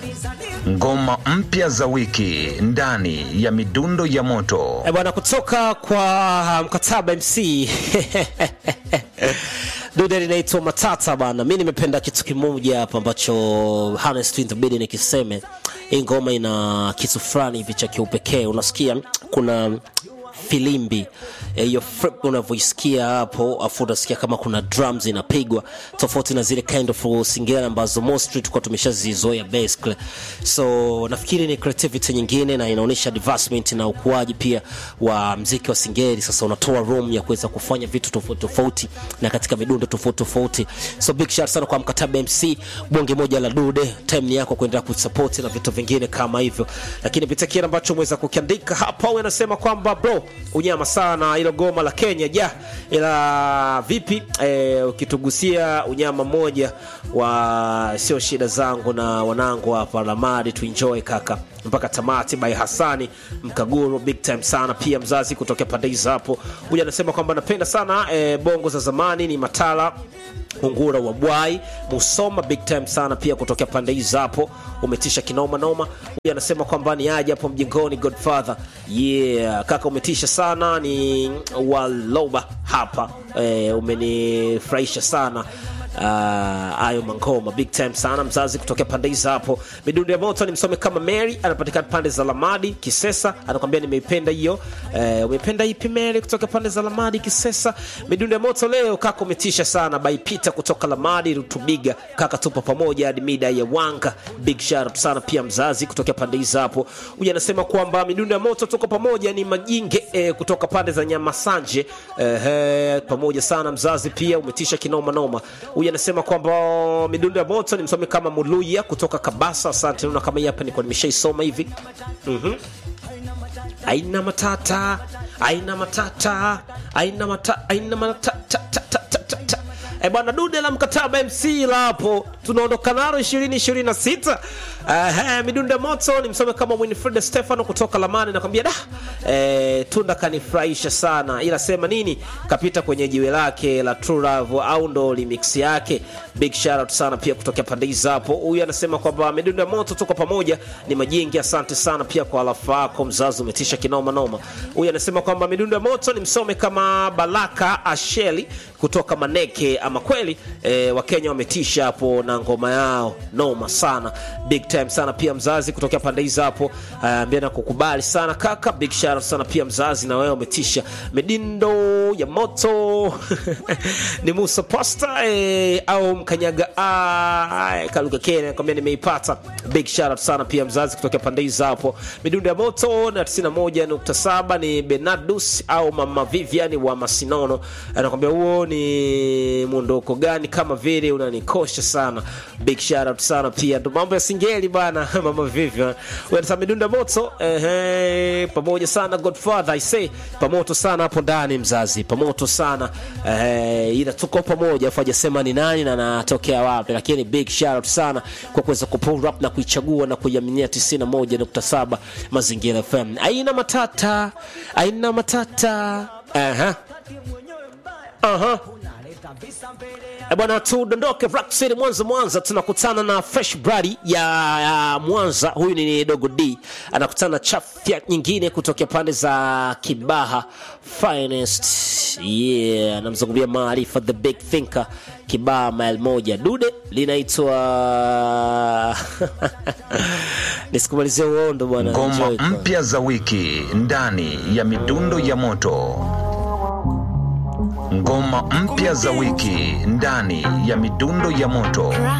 Ngoma mpya za wiki ndani ya midundo ya moto. Eh, bwana kutoka kwa mkataba MC dude linaitwa Matata bana. Mi nimependa kitu kimoja hapa ambacho honest itabidi nikiseme, hii ngoma ina kitu fulani hivi cha kiupekee. Unasikia kuna filimbi hiyo flip unavyoisikia hapo, afu unasikia kama kuna drums inapigwa tofauti na zile kind of singeli ambazo mostly tulikuwa tumeshazizoea basically. So nafikiri ni creativity nyingine na inaonyesha advancement na ukuaji pia wa mziki wa singeli. Sasa unatoa room ya kuweza kufanya vitu tofauti tofauti na katika midundo tofauti tofauti. So big shout sana kwa mkataba MC, bonge moja la dude, time ni yako kuendelea kusupport na vitu vingine kama hivyo, lakini pita kile ambacho umeweza kukiandika hapa, wewe unasema kwamba bro unyama sana ilo goma la Kenya ja ila vipi e, ukitugusia unyama mmoja wa sio shida zangu na wanangu hapa Ramadi tuenjoy kaka mpaka tamati by Hasani Mkaguru big time sana pia mzazi kutokea pande hizo hapo huyu anasema kwamba napenda sana e, bongo za zamani ni matala Ungura wa Bwai Musoma big time sana pia kutokea pande hizo hapo, umetisha kinoma noma. Huyu anasema kwamba ni aje hapo mjengoni Godfather. Yeah, kaka umetisha sana, ni Waloba hapa e, umenifurahisha sana ayo uh, mangoma big time sana mzazi kutokea pande hizo hapo. Midundo ya moto ni msome kama Mary, anapatikana pande za Lamadi Kisesa, anakwambia nimeipenda hiyo. Uh, umeipenda ipi Mary kutoka pande za Lamadi Kisesa? Midundo ya moto leo kaka umetisha sana by Peter kutoka Lamadi Rutubiga, kaka tupo pamoja hadi mida ya wanga. Big shout out sana pia mzazi kutokea pande hizo hapo. Huyu anasema kwamba midundo ya moto tuko pamoja, ni majinge eh, kutoka pande za Nyamasanje eh, eh, pamoja sana mzazi pia umetisha kinoma noma huyu anasema kwamba midundo ya moto ni msomi kama Muluya kutoka Kabasa. Asante, naona kama hii hapa nilikuwa nimeshaisoma hivi. Mhm. Aina matata, aina matata, aina matata, aina matata. E bwana, dude la mkataba MC la hapo tunaondoka nalo 2026. Uh, midundo ya moto ni msome kama Winfred Stefano kutoka Lamani, nakwambia da eh, tunda kanifurahisha sana, ila sema nini, kapita kwenye jiwe lake la True Love au ndo remix yake. Big shout out sana pia kutokea pande hizo hapo. Huyu anasema kwamba midundo ya moto tuko pamoja, ni majingi. Asante sana pia kwa alafa yako mzazi, umetisha kinoma noma. Huyu anasema kwamba midundo ya moto ni msome kama Baraka Asheli kutoka Maneke. Ama kweli eh, Wakenya wametisha hapo na ngoma yao noma sana, big time sana pia mzazi kutokea pande hizo hapo. Ambia na kukubali sana kaka, big shout out sana pia mzazi, na wewe umetisha midindo ya moto ni Musa Posta eh, au mkanyaga ah, Kaluga Kenya nakwambia nimeipata. Big shout out sana pia mzazi kutokea pande hizo hapo. Midundo ya moto na 91.7 ni Benadus au Mama Vivian wa Masinono anakwambia huo ni muondoko gani kama vile unanikosha sana. Big shout out sana pia ndo mambo ya singeli bana Mama Vivian wewe midundo ya moto ehe, pamoja sana Godfather I say pamoto sana hapo ndani mzazi, pamoto sana eh, ila tuko pamoja, afu hajasema ni nani na anatokea wapi, lakini big shout out sana kwa kuweza kupull up na kuichagua na kuiaminia 91.7 Mazingira FM. Aina matata, aina matata. Aha. Aha. E bwana, tudondoke Rock City Mwanza. Mwanza tunakutana na Fresh Brady ya, ya Mwanza. Huyu ni Dogo D anakutana na chafya nyingine kutokea pande za Kibaha Finest. Yeah, anamzungumzia Maarifa the Big Thinker Kibaha mile moja. Dude linaitwa nisikumalizia uondo bwana. Ngoma Enjoy kwa- mpya za wiki ndani ya midundo ya moto. Ngoma mpya za wiki ndani ya midundo ya moto.